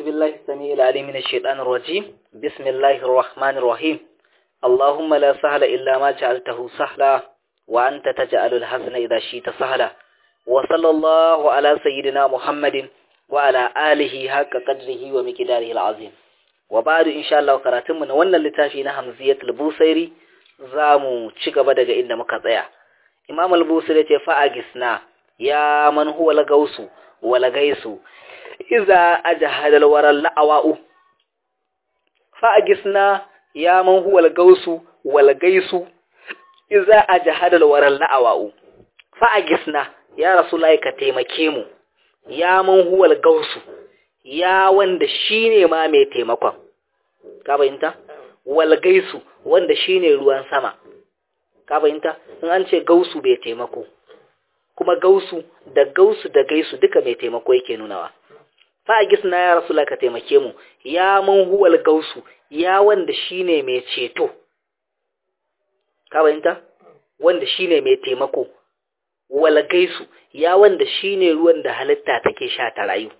بالله السميع العليم من الشيطان الرجيم بسم الله الرحمن الرحيم اللهم لا سهل إلا ما جعلته سهلا وأنت تجعل الحزن إذا شئت سهلا وصلى الله على سيدنا محمد وعلى آله حق قدره ومقداره العظيم وبعد إن شاء الله قراتم من wannan littafi na Hamziyatul Busairi zamu ci gaba daga inda muka tsaya Imam al-Busairi ce fa agisna ya man huwa lagausu wala gaisu iza ajahada al-waral la'awa'u fa agisna ya man huwa lagausu wala gaisu iza ajahada al-waral la'awa'u fa agisna ya rasulullahi ka taimake mu ya man huwa lagausu ya wanda shine ma mai taimakon ka bayinta wal gaisu wanda shine ruwan sama ka bayinta in an ce gausu bai taimako kuma gausu da gausu da gaisu duka mai taimako yake nunawa fa a gisna ya rasulullah ka taimake mu ya man huwal gausu ya wanda shine mai ceto ka bayinta wanda shine mai taimako wal gaisu ya wanda shine ruwan da halitta take sha ta rayu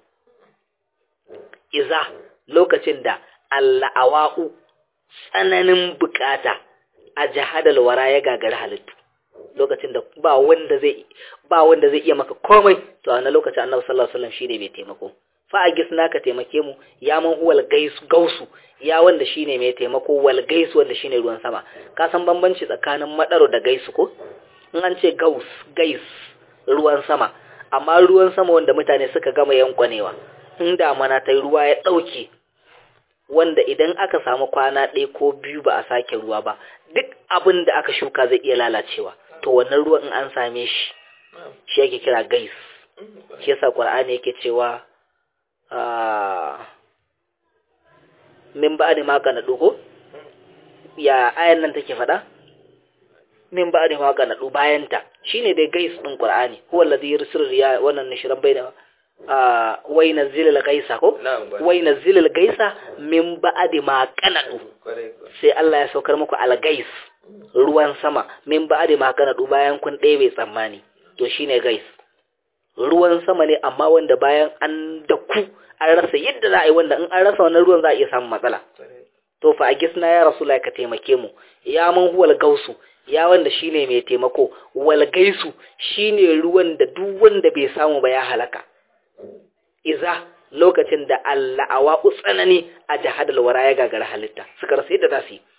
iza lokacin da alla'awa'u tsananin bukata a jihadal wara ya gagari halittu lokacin da ba wanda zai ba wanda zai iya maka komai to a wannan lokacin Annabi sallallahu alaihi wasallam shine mai taimako fa agisna ka taimake mu ya man huwal gaisu gausu ya wanda shine mai taimako wal gaisu wanda shine ruwan sama ka san bambanci tsakanin madaro da gaisu ko in an ce gaus gais ruwan sama amma ruwan sama wanda mutane suka gama yankwanewa in damana ta ruwa ya ɗauke wanda idan aka samu kwana ɗaya ko biyu ba a sake ruwa ba duk abin da aka shuka zai iya lalacewa to wannan ruwan in an same shi shi yake kira gais shi yasa qur'ani yake cewa min ba'di ma kana dugo ya ayan nan take faɗa min ba'di ma kana du bayanta shine dai gais din qur'ani huwa alladhi yursilu riya wannan nishran bayna wai na zilil gaisa ko wai na zilil gaisa min ba'adi ma kanadu sai Allah ya saukar muku algais ruwan sama min ba'adi ma kanadu bayan kun ɗebe tsammani to shine gais ruwan sama ne amma wanda bayan an daku an rasa yadda za a yi wanda in an rasa wannan ruwan za a iya samun matsala to fa a gisna ya rasula ka taimake mu ya man huwal gausu ya wanda shine mai taimako wal gaisu shine ruwan da duk wanda bai samu ba ya halaka iza lokacin da Allah awa tsanani a jihadal wara ya gagara halitta suka rasa yadda za su yi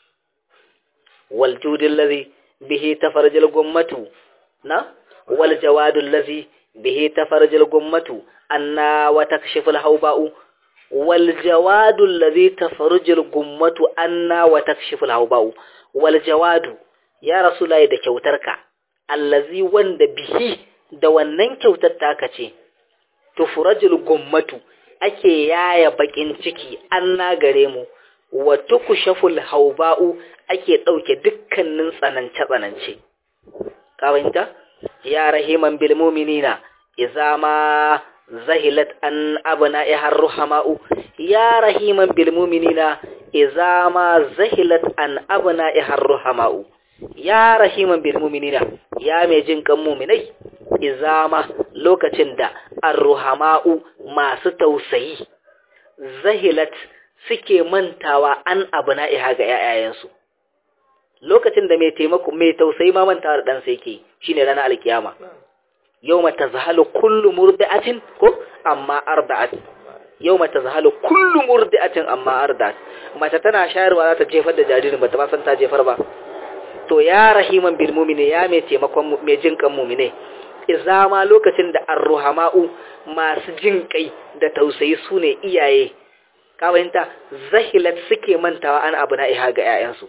wal judil ladhi bihi tafarjal gummatu na wal jawadul ladhi bihi tafarjal gummatu anna wa takshiful hawba'u wal jawadul ladhi tafarjal gummatu anna wa takshiful hawba'u wal jawadu ya rasulullahi da kyautarka allazi wanda bihi da wannan kyautar taka ce tufurajul gummatu ake yaya bakin ciki an nagare mu wa tukushaful hauba'u ake dauke dukkanin tsanance tsanance ka fahimta ya rahiman bil mu'minina idza ma zahilat an abna ihar ruhama'u ya rahiman bil mu'minina idza ma zahilat an abna ihar ruhama'u ya rahiman bil mu'minina ya mai jin kan mu'minai izama lokacin da arruhama'u masu tausayi zahilat suke mantawa an abu na'iha ga ‘ya'yayensu lokacin da mai taimako mai tausayi ma mantawa da ɗansa yake shi ne ranar alkiyama yau mata zahalu kullu murdi'atin ko amma arda'at yau mata zahalu kullu murdi'atin amma arda'at mace tana shayarwa za ta jefar da jaririn ba ta ba san ta jefar ba to ya rahiman bil mu'mini ya mai taimakon mai jin kan mu'mine izama lokacin da arruhama'u masu jin kai da tausayi su ne iyaye kawayinta zahilat suke mantawa an abu na iha ga 'ya'yansu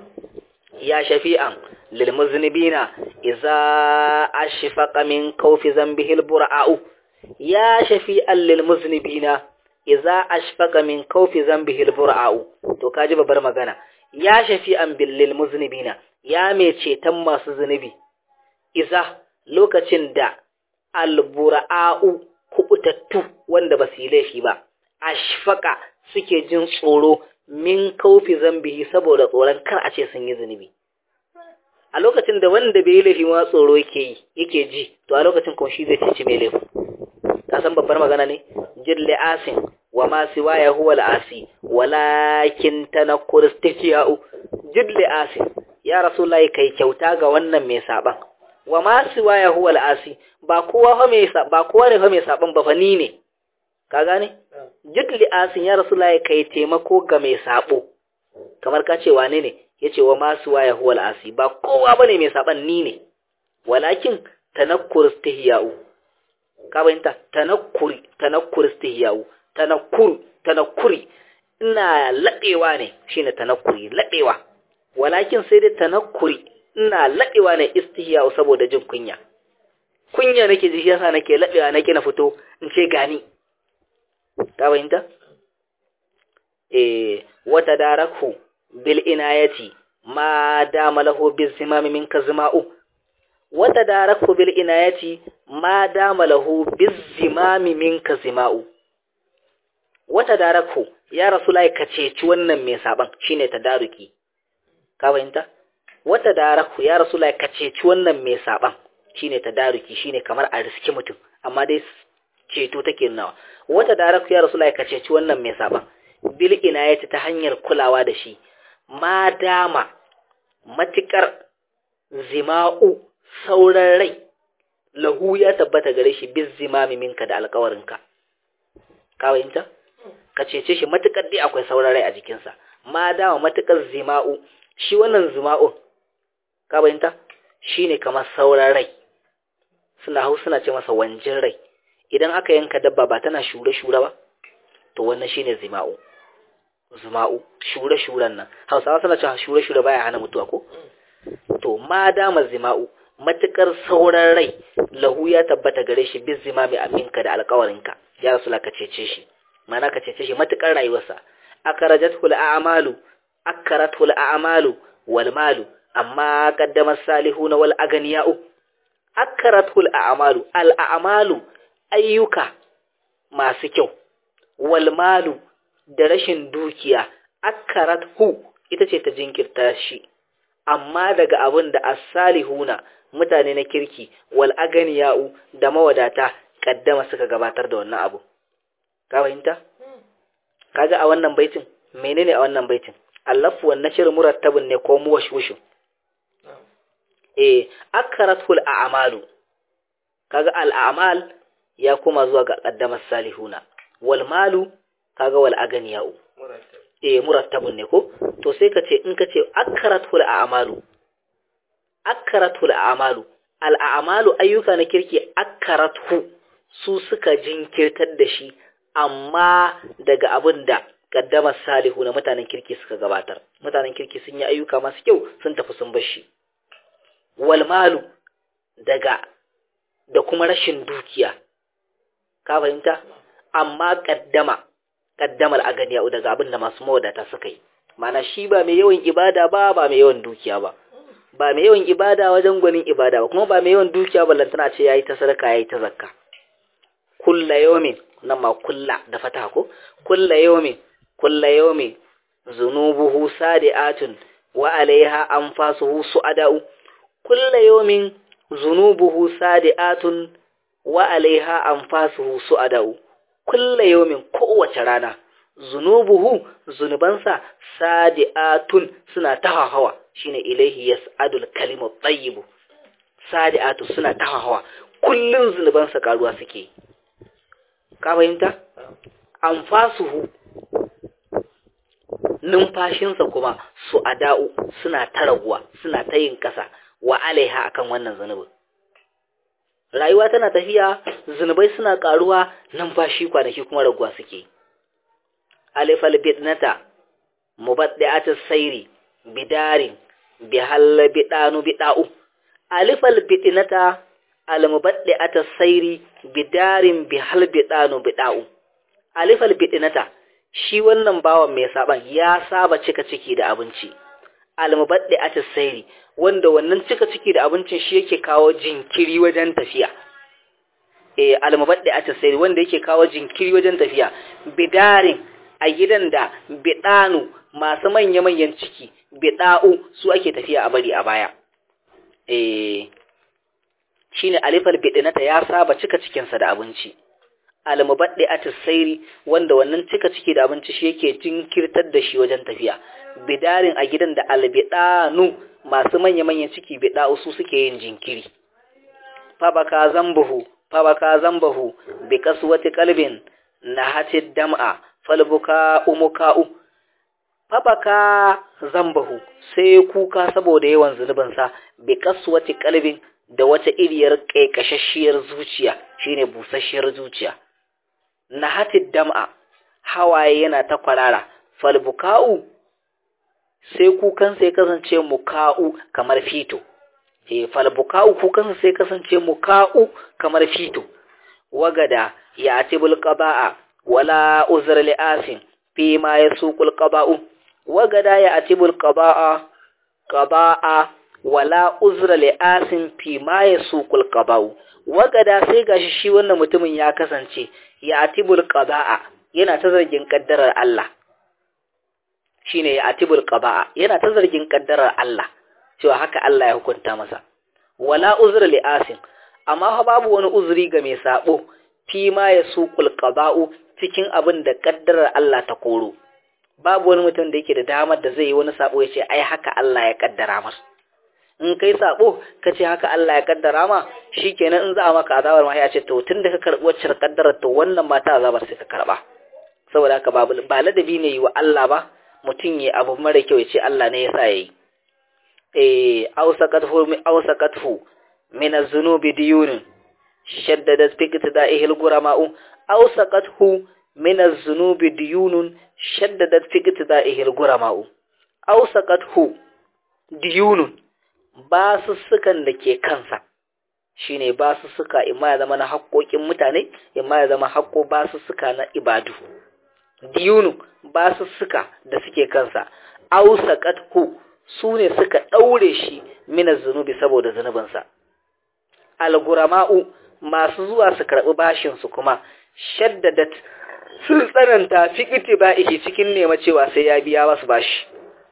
ya shafi'an lil muznibina iza ashfaqa min kawfi zambihi bura'u ya shafi'an lil muznibina iza ashfaqa min kawfi zambihi bura'u to kaji babbar magana ya shafi'an bil lil muznibina ya mai ceton masu zunubi iza lokacin da albura'u kubutattu wanda ba su yi laifi ba ashfaka suke jin tsoro min kaufi zambihi saboda tsoron kar a ce sun yi zunubi a lokacin da wanda bai yi laifi ma tsoro yake yi yake ji to a lokacin kuma shi zai cici mai laifi ka san babbar magana ne jille asin wa ma siwaya huwa al-asi walakin tanakkur istihya'u jidli asi ya rasulullahi kai kyauta ga wannan mai saban wa ma siwaya huwa al-asi ba kowa fa mai ba kowa ne fa mai saban ba fa ni ne ka gane jidli asin ya rasulullahi kai taimako ga mai sabo kamar ka ce wane ne yace wa ma siwaya huwa al-asi ba kowa bane mai saban ni ne walakin tanakkur istihya'u ka bayanta tanakkuri tanakkur istihya'u tanakkur tanakkuri ina laɗewa ne shine tanakkuri laɗewa walakin sai dai tanakkuri ina laɗewa ne istihya'u saboda jin kunya kunya nake ji yasa nake laɗewa nake na fito in ce gani ka bayanta eh wata darakhu bil inayati ma dama lahu bil zimami minka zima'u wata darakhu bil inayati ma dama lahu bil zimami minka zima'u wata darakhu ya rasulullahi ka ceci wannan mai saban shine tadaruki ka fahimta wata darakhu ya rasulullahi ka ceci wannan mai saban shine tadaruki shine kamar a riski mutum amma dai ceto take nawa wata darakhu ya rasulullahi ka ceci wannan mai saban bil inayati ta hanyar kulawa da shi ma dama matikar zima'u sauran rai lahu ya tabbata gare shi biz zimami minka da alƙawarinka ka fahimta ka cece shi matukar dai akwai sauran rai a jikinsa ma dama matukar zima'u shi wannan zima'u ka fahimta shine kamar sauran rai suna hau suna ce masa wanjin rai idan aka yanka dabba ba tana shure-shure ba to wannan shine zima'u zima'u shure-shuren nan hausawa suna cewa shure-shure baya hana mutuwa ko to ma dama zima'u matukar sauran rai lahu ya tabbata gare shi bin zimami aminka da alkawarinka ya rasu ka cece shi mana ka cece shi matukar rayuwarsa akarajathu al'amalu akarathu al'amalu wal malu amma qaddama salihuna wal aganiya'u akarathu al'amalu al'amalu ayyuka masu kyau wal malu da rashin dukiya akarathu ita ce ta jinkirta shi amma daga abin da as-salihuna mutane na kirki wal aganiya'u da mawadata kaddama suka gabatar da wannan abu ka fahimta kaga a wannan baitin menene a wannan baitin allafu wan nashr murattabun ne ko muwashwushu eh akratul a'malu kaga al a'mal ya kuma zuwa ga qaddama salihuna wal malu kaga wal aganiya'u eh murattabun ne ko to sai ka ce in ka ce akratul a'malu akratul a'malu al a'malu ayyuka na kirki akratu su suka jinkirtar da shi amma daga abin da kaddamar salihu na mutanen kirki suka gabatar mutanen kirki sun yi ayyuka masu kyau sun tafi sun bar shi wal malu daga da kuma rashin dukiya ka fahimta amma kaddama kaddamar aganiya daga abin da masu mawadata suka yi mana shi ba mai yawan ibada ba ba mai yawan dukiya ba ba mai yawan ibada wajen gwanin ibada ba kuma ba mai yawan dukiya ballantana ce yayi ta sadaka yayi ta zakka kulla yawmin nan ma kulla da fata ko kulla yawmin kulla yawmin zunubuhu sadiatun wa alaiha anfasuhu suadau kulla yawmin zunubuhu sadiatun wa alaiha anfasuhu suadau kulla yawmin kowace rana zunubuhu zunubansa sadiatun suna tahawa shine ilaihi yas'adul kalimu tayyibu sadiatu suna tahawa kullun zunubansa karuwa suke ka fahimta anfasuhu numfashinsa kuma su ada'u suna ta raguwa suna ta yin kasa wa alaiha akan wannan zunubin rayuwa tana tafiya zunubai suna karuwa numfashi kwanaki kuma raguwa suke alifal bidnata mubaddi'atis sairi bidarin bihal bidanu bida'u alifal bidnata almubaddi'atis sairi bidarin bihal bidanu bida'u alifal bidnata shi wannan bawan mai saban ya saba cika ciki da abinci almubaddi'atis sairi wanda wannan cika ciki da abincin shi yake kawo jinkiri wajen tafiya eh almubaddi'atis sairi wanda yake kawo jinkiri wajen tafiya bidarin a gidan da bidanu masu manya-manyan ciki bida'u su ake tafiya a bari a baya eh shine alifal bidinata ya saba cika cikinsa da abinci almubaddi atissairi wanda wannan cika ciki da abinci shi yake jinkirtar da shi wajen tafiya bidarin a gidan da albidanu masu manya-manyan ciki bida su suke yin jinkiri fabaka zambuhu fabaka zambahu bi kaswati qalbin nahatid dam'a falbuka umuka'u fabaka zambahu sai kuka saboda yawan zunubansa bi kaswati qalbin da wata iriyar kaikashashiyar zuciya shine busasshiyar zuciya nahatid dam'a hawaye yana ta kwarara falbuka'u sai kukansa ya kasance muka'u kamar fito e falbuka'u kukansa sai kasance muka'u kamar fito wagada ya atibul qaba'a wala uzr li asin fi ma yasuqul qaba'u wagada ya atibul qaba'a qaba'a wala uzra li asin fi ma yasuqul qaba'u wagada sai gashi shi wannan mutumin ya kasance ya atibul qaba'a yana ta zargin kaddarar Allah shine ya atibul qaba'a yana ta zargin kaddarar Allah cewa haka Allah ya hukunta masa wala uzra li asin amma fa babu wani uzuri ga mai sabo fi ma yasuqul qaba'u cikin abin da kaddarar Allah ta koro babu wani mutum da yake da damar da zai yi wani sabo ya ce ai haka Allah ya kaddara masa in kai sabo ka ce haka Allah ya kaddara ma shikenan in za a maka azabar ma ya ce to tunda ka karbi wacce kaddarar to wannan mata azabar sai ka karba saboda haka babu ba ladabi ne yi wa Allah ba mutum ya abu mara kyau ya ce Allah ne ya sa yayi eh awsaqathu awsaqathu min az-zunubi diyunun shaddadat fi iqtida'ihi al-gurama'u awsaqathu min az-zunubi diyunun shaddadat fi iqtida'ihi al-gurama'u awsaqathu diyunun basussukan da ke kansa shine basussuka imma ya zama na haƙoƙin mutane imma ya zama haƙo basussuka na ibadu diyunu basussuka da suke kansa ausaqathu su ne suka ɗaure shi mina zunubi saboda zunubinsa algurama'u masu zuwa su karɓi bashinsu kuma shaddadat sun tsananta fi itiba'ihi cikin nema cewa sai ya biya wasu bashi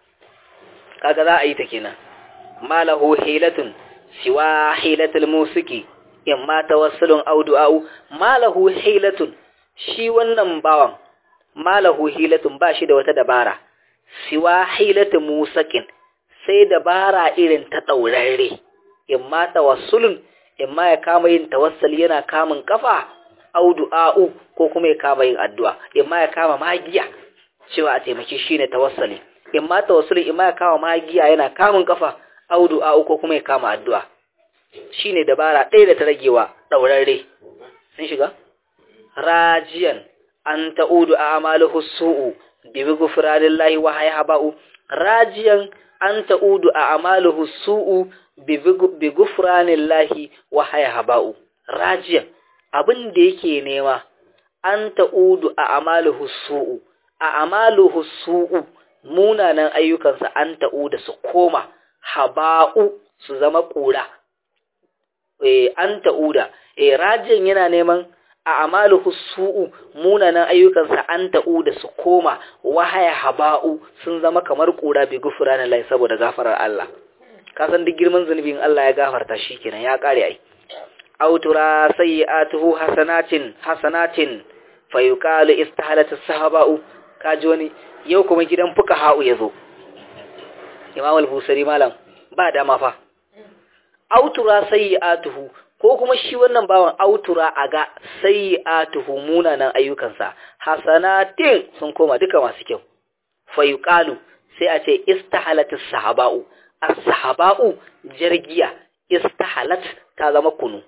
kaga za a yi ta kenan malahu hilatun siwa hilatul musiki in ma tawassulun aw du'a'u malahu hilatun shi wannan bawan malahu hilatun ba shi da wata dabara siwa hilatul musakin sai dabara irin ta daurare in ma tawassulun in ma ya kama yin tawassali yana kamun kafa aw du'a'u ko kuma ya kama yin addu'a in ma ya kama magiya cewa a taimaki shine tawassali in ma tawassuli in ma ya kama magiya yana kamun kafa audu a uku kuma ya kama addu'a shi ne dabara ɗaya da ta ragewa ɗaurarre sun shiga? rajiyan an ta'udu a amaluhu su'u bibi gufuranin lahi wa haya ba'u rajiyan an ta'udu a amaluhu su'u bibi gufuranin lahi wa haya ba'u rajiyan abin da yake nema an ta'udu a amaluhu su'u a amaluhu su'u munanan ayyukansa an ta'uda su koma haba'u su zama ƙura e, an ta'uda e, rajin yana neman a amaluhu su'u munanan ayyukansa an ta'uda su koma wahaya haba'u sun zama kamar ƙura bi gufura na lai saboda gafarar Allah kasan duk girman zunubin Allah ya gafarta shi kenan ya ƙare ai autura sayyi'atuhu hasanatin hasanatin fa yuqalu istahalat as-sahaba'u kaji wani yau kuma gidan fuka ha'u yazo Imam al-Busari malam ba dama fa autura sayyi'atuhu ko kuma shi wannan bawan autura aga sayyi'atuhu munanan ayyukansa hasanatin sun koma duka masu kyau fa yuqalu sai a ce istahalat as-sahaba'u as-sahaba'u jargiya istahalat ta zama kunu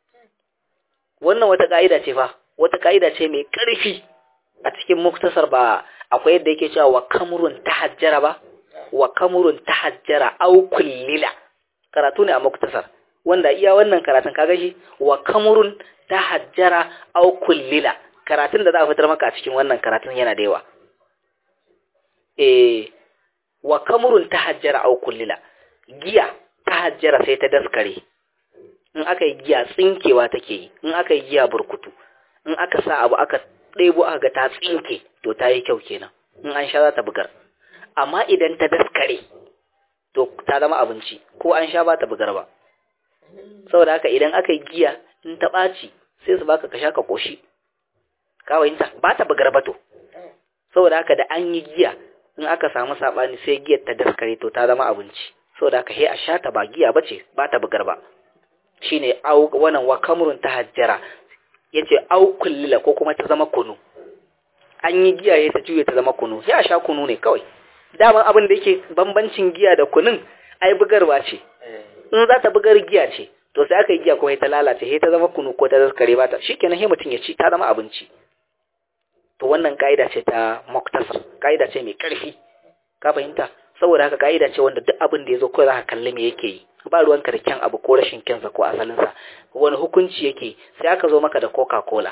wannan wata ka'ida ce fa wata ka'ida ce mai ƙarfi a cikin muktasar ba akwai yadda yake cewa wa kamrun tahajjara ba wa kamurun tahajjara au kullila karatu ne a muktasar wanda iya wannan karatun kaga shi wa kamurun tahajjara au kullila karatun da za a fitar maka a cikin wannan karatun yana da yawa eh wa kamurun tahajjara au kullila giya tahajjara sai ta daskare in aka yi giya tsinkewa take yi in aka yi giya burkutu in aka sa abu aka ɗebo aka ga ta tsinke to ta yi kyau kenan in an sha za ta bugar amma idan ta daskare to ta zama abinci ko an sha ba ta bugar ba saboda haka idan aka yi giya in ta ɓaci sai su baka ka sha ka ƙoshi ka fahimta ba ta bugar bato saboda haka da an yi giya in aka samu sabani sai giyar ta daskare to ta zama abinci saboda haka he a sha ta ba giya bace ba ta bugar ba shine au wannan wa kamrun tahajjara yace au kullila ko kuma ta zama kunu an yi giya ya ta juye ta zama kunu sai a sha kunu ne kawai daman abin da yake bambancin giya da kunun ai bugarwa ce in za ta bugar giya ce to sai aka yi giya kuma ta lalace sai ta zama kunu ko ta zaskare ba ta shikenan sai mutum ya ci ta zama abinci to wannan kaida ce ta muktasar kaida ce mai karfi ka fahimta saboda haka kaida ce wanda duk abin da yazo kawai zaka kalli me yake yi ba ruwanka da kyan abu ko rashin kyansa ko asalinsa wani hukunci yake sai aka zo maka da coca cola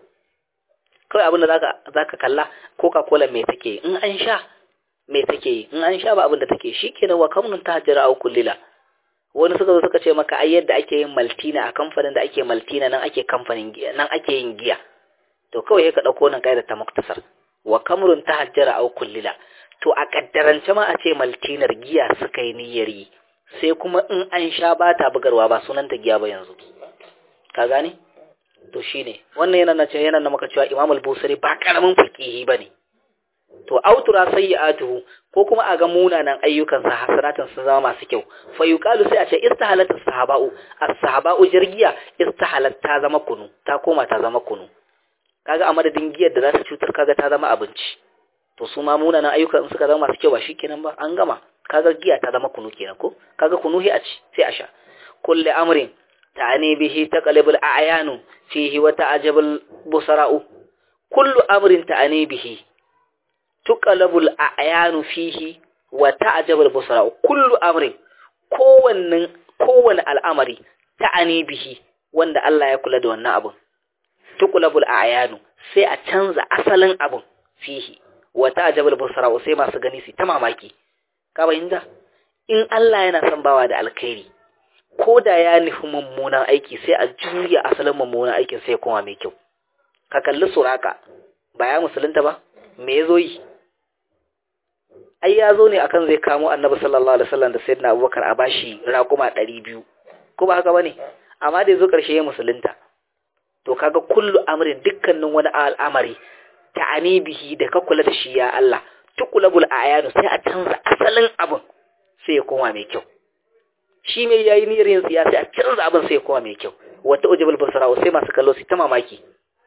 kawai abin da zaka zaka kalla coca cola me take in an sha me take in an sha ba abin da take shikenan wa kamnun tahajjara au kullila wani suka zo suka ce maka ai yadda ake yin maltina a kamfanin da ake maltina nan ake kamfanin giya nan ake yin giya to kawai sai ka dauko nan kaida ta muktasar wa kamrun tahajjara au kullila to a kaddarance ma a ce maltinar giya suka yi niyyar yi sai kuma in an sha ba ta bugarwa ba sunanta giya ba yanzu ka gane to shine wannan yana na ce yana na maka cewa Imam al-Busiri ba karamin faqihi bane to autura sayyi'atuhu ko kuma a ga munanan ayyukan sa hasanatan sun zama masu kyau fa yuqalu sai a ce istahalat as-sahaba'u as-sahaba'u jirgiya istahalat ta zama kunu ta koma ta zama kunu kaga a madadin giyar da za ta cutar kaga ta zama abinci to su ma munanan ayyukan suka zama masu kyau ba shikenan ba an gama kaga giya ta zama kunu kenan ko kaga kunu sai a ci sai a sha kulli amrin ta'ani bihi taqlibul a'yanu fihi wa ta'jabul busara'u kullu amrin ta'ani bihi tuqalabul a'yanu fihi wa ta'jabul busara'u kullu amrin kowanne kowanne al'amari ta'ani bihi wanda Allah ya kula da wannan abun tuqalabul a'yanu sai a canza asalin abun fihi wa ta'jabul busara'u sai masu gani su ta mamaki ka bayyana in Allah yana son bawa da alkhairi ko da ya nufi mummunan aiki sai a juya asalin mummunan aikin sai kuma mai kyau ka kalli suraka ba ya musulunta ba me ya zo yi ai ya zo ne akan zai kamo annabi sallallahu alaihi wasallam da sayyidina abubakar a bashi raƙuma ɗari biyu ko ba haka bane amma da ya zo ƙarshe ya musulunta to kaga kullu amrin dukkanin wani al'amari ta'ani bihi da ka kula da shi ya Allah tukulabul ayanu sai a canza asalin abin sai ya koma mai kyau shi mai yayi niyyar yin tsiya sai a canza abin sai ya koma mai kyau wata ujibul basara sai masu kallo su ta mamaki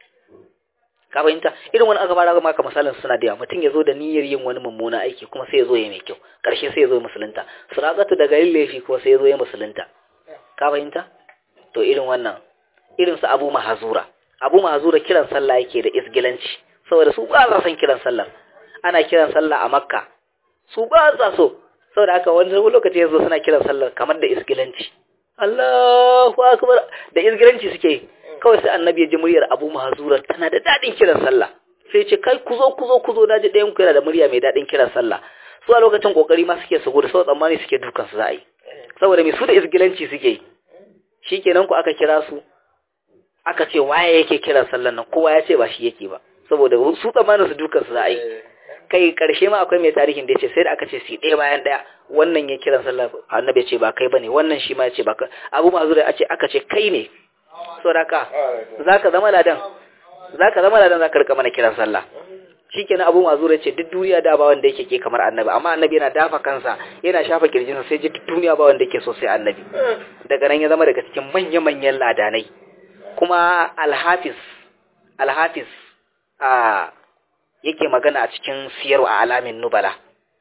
ka fahimta irin wani aka fara maka misalin suna da yawa mutum ya zo da niyyar yin wani mummuna aiki kuma sai ya zo ya mai kyau karshe sai ya zo musulunta suraqatu daga yin laifi kuma sai ya zo ya musulunta ka fahimta to irin wannan irin su abu mahazura abu mahazura kiran sallah yake da isgilanci saboda su ba sa son kiran sallah ana kiran sallah a makka su ba sa so saboda haka wani lokaci yanzu suna kiran sallar kamar da isgilanci Allahu akbar da isgilanci suke kawai sai annabi ya ji muryar Abu Mahzura tana da dadin kiran sallah sai ce kai ku zo ku zo ku zo naji ɗayan ku yana da murya mai dadin kiran sallah su a lokacin kokari ma suke su gudu sau tsammani suke dukan su za a yi saboda mai su da isgilanci suke yi shikenan ku aka kira su aka ce waye yake kiran sallan nan kowa ya ce ba shi yake ba saboda su tsammanin su dukan su za a yi kai karshe ma akwai mai tarihin da ya ce sai da aka ce si ɗaya bayan ɗaya wannan ya kiran sallah annabi ya ce ba kai bane wannan shi ma ya ce ba kai abu mazu da ce aka ce kai ne saboda ka zaka zama ladan zaka zama ladan zaka rika mana kiran sallah shikenan abu mazu ya ce duk duniya da ba wanda yake ke kamar annabi amma annabi yana dafa kansa yana shafa kirjinsa sai ji duk duniya ba wanda yake so sai annabi daga nan ya zama daga cikin manya-manyan ladanai kuma alhafiz alhafiz a yake magana a cikin siyar a alamin nubala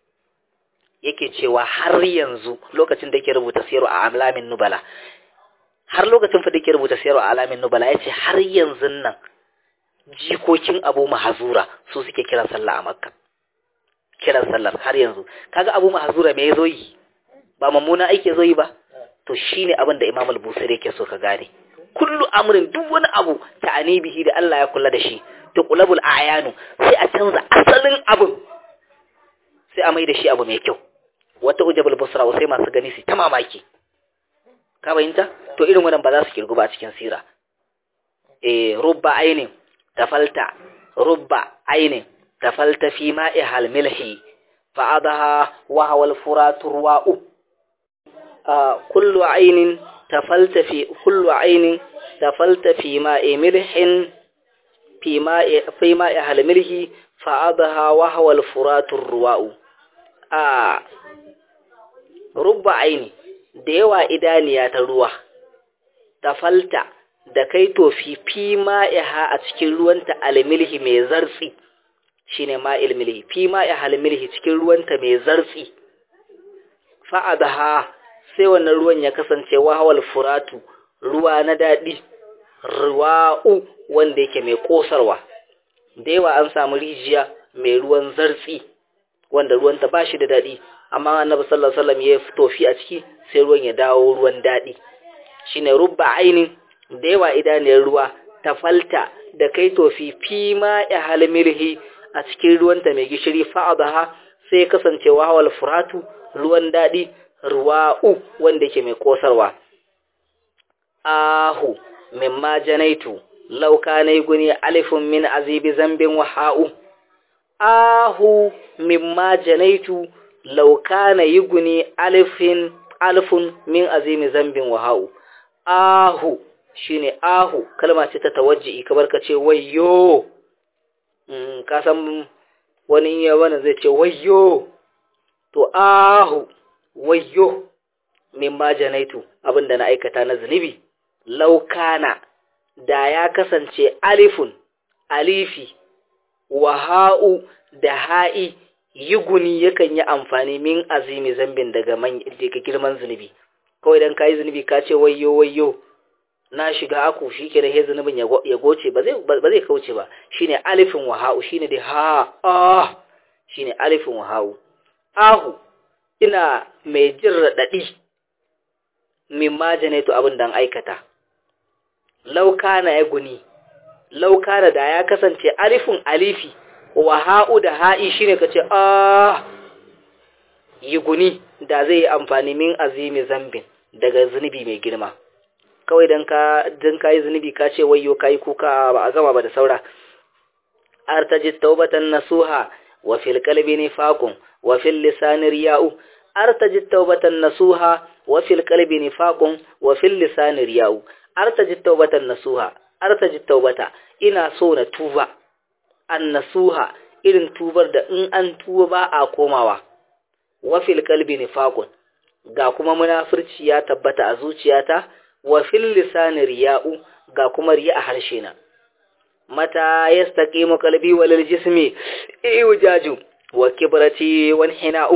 yake cewa har yanzu lokacin da yake rubuta siyar a alamin nubala har lokacin fa da yake rubuta siyar a alamin nubala ya ce har yanzu nan jikokin abu mahazura su suke kiran sallah a makka kiran sallar har yanzu kaga abu mahazura me ya zo yi ba mummuna aiki ya zo yi ba to shine abin da imam al-busari yake so ka gane kullu amrin duk wani abu ta bihi da Allah ya kula da shi to qulabul ayanu sai a canza asalin abin sai a mai da shi abu mai kyau wata ujabul busra sai masu gani su ta mamaki ka bayinta to irin wannan ba za su kirgu ba cikin sira eh rubba ainin tafalta rubba ainin tafalta fi ma'i hal milhi fa adaha wa hawal furatu ruwa'u kullu ainin تفلت في كل عين تفلت في ماء ملح fi ma'i fi ma'i halmilhi fa'adaha wa hawa al-furatur ruwa'u a rubba aini da yawa idaniya ta ruwa ta falta da kai tofi fi ma'iha a cikin ruwanta almilhi mai zartsi shine ma'il milhi fi ma'i halmilhi cikin ruwanta mai zartsi fa'adaha sai wannan ruwan ya kasance wahawal furatu ruwa na daɗi ruwa'u wanda yake mai ƙosarwa da yawa an samu rijiya mai ruwan zartsi wanda ruwanta ba shi da daɗi amma annabi sallallahu alaihi wasallam ya tofi a ciki sai ruwan ya dawo ruwan daɗi shine rubba ainin da yawa idaniyar ruwa ta falta da kai tofi fi ma ya halmirhi a cikin ruwanta mai gishiri fa'adaha sai kasance wahawal furatu ruwan daɗi ruwa'u wanda yake mai kosarwa ahu mimma janaitu law kana guni alifun min azibi zambin wa ha'u ahu mimma janaitu law kana yuguni alifin alfun min azimi zambin wa ha'u ahu shine ahu kalma ce ta tawajji kamar ka ce wayyo mm, ka san wani ya wani zai ce wayyo to ahu wayyo mimma janaitu abinda na aikata na zunubi laukana da ya kasance alifun alifi wa ha'u da ha'i yuguni yakan yi amfani min azimi zambin daga daga girman zunubi kawai dan kai zunubi ka ce wayyo wayyo na shiga aku shike da he zunubin ya goce ba zai ba zai kauce ba shine alifin wa ha'u shine da ha ah shine alifin wa ha'u ahu ina mai jin radadi min majanaitu abin dan aikata laukana ya guni laukana da ya kasance alifin alifi wa ha'u da ha'i shine kace ah yi guni da zai yi amfani min azimi zambin daga zunubi mai girma kawai dan ka dan kai zunubi ka ce wayyo kai kuka ba a gama ba da saura artajit taubatan nasuha wa fil qalbi nifaqun wa fil lisani riya'u artajit taubatan nasuha wa fil qalbi nifaqun wa fil lisani riya'u artajit taubatan nasuha artajit taubata ina so na tuba an nasuha irin tubar da in an tuba ba a komawa wa fil qalbi nifaqun ga kuma munafirci ya tabbata a zuciyata wa fil lisani riya'u ga kuma riya a harshe na mata yastaqimu qalbi wal jismi iwjaju wa kibrati wan hina'u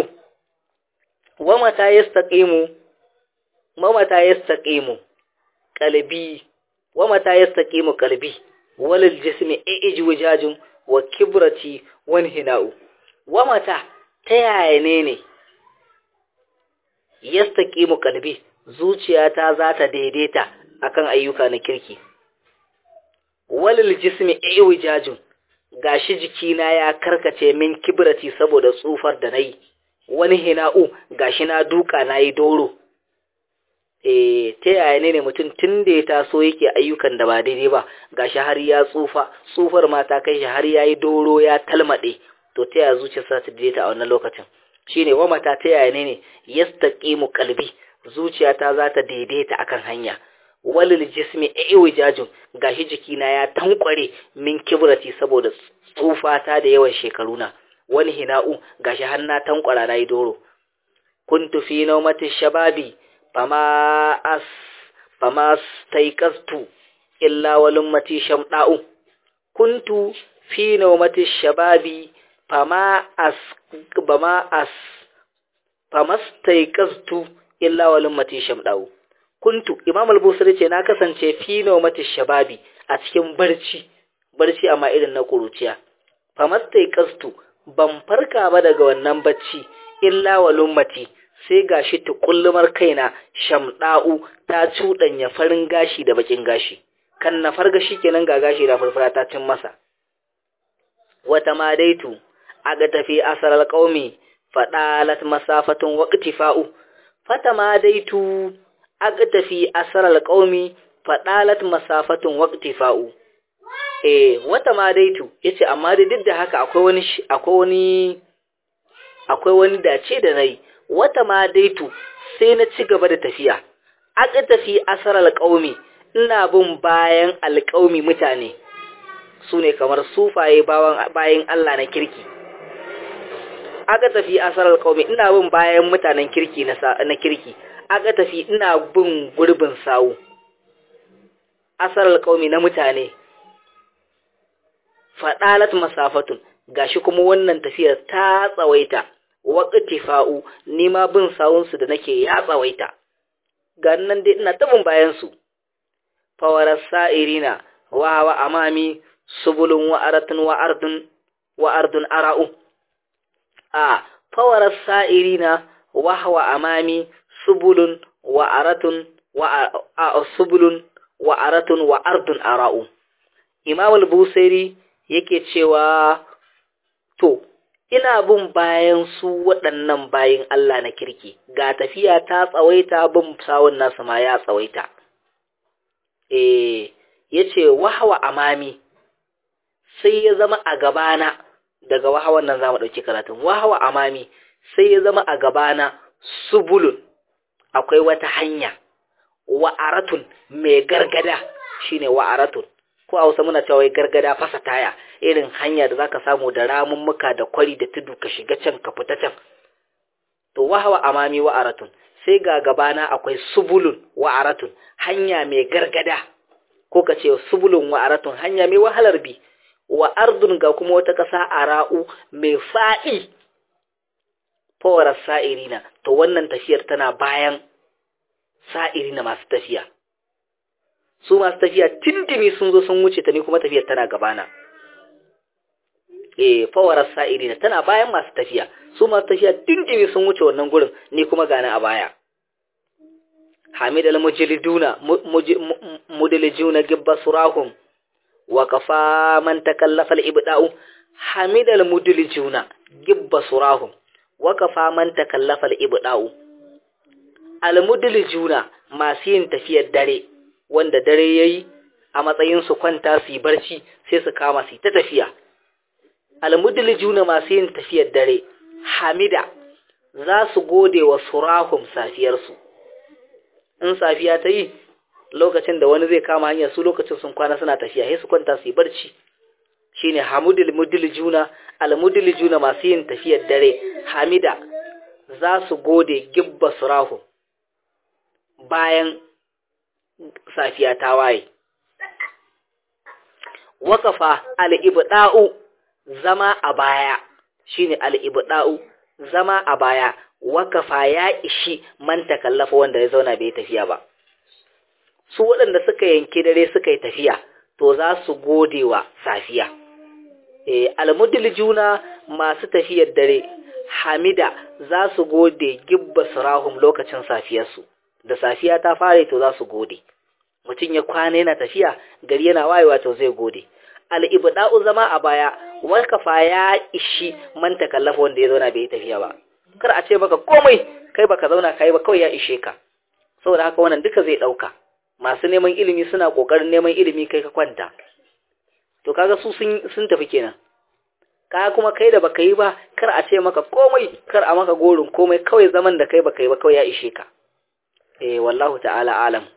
wa mata yastaqimu ma mata yastaqimu qalbi wa mata yastaqimu qalbi wal jismi iwjaju wa kibrati wan hina'u wa mata ta yaya ne ne yastaqimu qalbi zuciyata za ta daidaita akan ayyuka na kirki walil jismi iwijajun gashi jikina ya karkace min kibrati saboda tsufar da nayi wani hina'u gashi na duka nayi doro eh ta yaya ne mutum tun da ya taso yake ayyukan da ba daidai ba gashi har ya tsufa tsufar ma ta kai shi har yayi doro ya talmade to ta yaya zuciyarsa ta daidaita a wannan lokacin shine wa mata ta yaya ne yastaqimu qalbi zuciyata za ta daidaita akan hanya walil jismi iwijajun gashi jikina ya tankware min kibrati saboda tsufata da yawan shekaruna wani hina'u gashi har na tankwara nayi doro kuntu fi nawmati shababi fama as fama staiqastu illa walummati shamda'u kuntu fi nawmati shababi fama as bama as fama staiqastu illa walummati shamda'u kuntu imam al-busri ce na kasance fi nawmati shababi a cikin barci barci amma irin na kuruciya famastai kastu ban farka ba daga wannan bacci illa walummati sai gashi tukullumar kaina shamda'u ta cudanya farin gashi da bakin gashi kan na farga kenan ga gashi da farfara ta cin masa wata madaitu aga tafi asaral qaumi fadalat masafatun waqtifa'u fata madaitu aka tafi asarar ƙaumi faɗalat masafatun waqtifa'u eh wata ma daitu yace amma da duk da haka akwai wani akwai wani akwai wani dace da nayi wata ma daitu sai na ci gaba da tafiya aka tafi asarar ƙaumi ina bin bayan alƙaumi mutane su ne kamar sufaye bayan Allah na kirki aka tafi asarar qaumi ina bin bayan mutanen kirki na kirki aka tafi ina bin gurbin sawu asarar qaumi na mutane fadalat masafatun gashi kuma wannan tafiyar ta tsawaita waqtifa'u ni ma bin sawunsu da nake ya tsawaita ga nan dai ina tabin bayan su fawarar sa'irina wa wa amami subulun wa aratun wa ardun wa ardun ara'u a fawarar sa'irina wa wa amami subulun wa aratun wa a subulun wa aratun wa ardun ara'u imam al-busairi yake cewa to ina bin bayan su waɗannan bayin Allah na kirki ga tafiya ta tsawaita bin sawun nasu ma ya tsawaita eh yace wahwa amami sai ya zama a gabana daga wahawan nan zamu dauki karatun wahwa amami sai ya zama a gabana subulun akwai wata hanya wa'aratun mai gargada shine wa'aratun ko a Hausa muna cewa gargada fasa taya irin hanya da zaka samu da ramummuka da kwari da tudu ka shiga can ka fita can to wahwa amami wa'aratun sai ga gabana akwai subulun wa'aratun hanya mai gargada ko ka ce subulun wa'aratun hanya mai wahalar bi wa ardun ga kuma wata ƙasa ara'u mai fa'i fawarar sa'irina to wannan tafiyar tana bayan sa'irina masu tafiya su masu tafiya tintimi sun zo sun wuce ta ni kuma tafiyar tana gabana eh fawarar sa'irina tana bayan masu tafiya su masu tafiya tintimi sun wuce wannan gurin ni kuma gani a baya hamid al-mujliduna mudlijuna gibba surahum wa kafa man takallafa al-ibda'u hamid al-mudlijuna gibba surahum wa kafa man takallafa al-ibda'u al-mudlijuna masu yin tafiyar dare wanda dare yayi a matsayin su kwanta su yi barci sai su kama su ta tafiya al-mudlijuna masu yin tafiyar dare hamida za su gode wa surahum safiyarsu in safiya ta yi lokacin da wani zai kama hanyar su lokacin sun kwana suna tafiya sai su kwanta su yi barci shine hamudul mudlijuna al-mudlijuna masu yin tafiyar dare hamida za su gode gibba surahum bayan safiya ta waye waqafa al-ibda'u zama a baya shine al-ibda'u zama a baya wakafa ya ishi man takallafa wanda ya zauna bai tafiya ba su waɗanda suka yanki dare suka yi tafiya to za su gode wa safiya eh almudlijuna masu tafiyar dare hamida za su gode gibba surahum lokacin safiyarsu da safiya ta fare to za su gode mutum ya kwana yana tafiya gari yana wayewa to zai gode al-ibda'u zama a baya wakafa ya ishi man takallafa wanda ya zauna bai tafiya ba kar a ce maka komai kai baka zauna kai ba kawai ya ishe ka saboda haka wannan duka zai dauka masu neman ilimi suna kokarin neman ilimi kai ka kwanta to kaga su sun sun tafi kenan ka kuma kai da baka yi ba kar a ce maka komai kar a maka gorin komai kawai zaman da kai baka yi ba kawai ya ishe ka eh wallahu ta'ala alam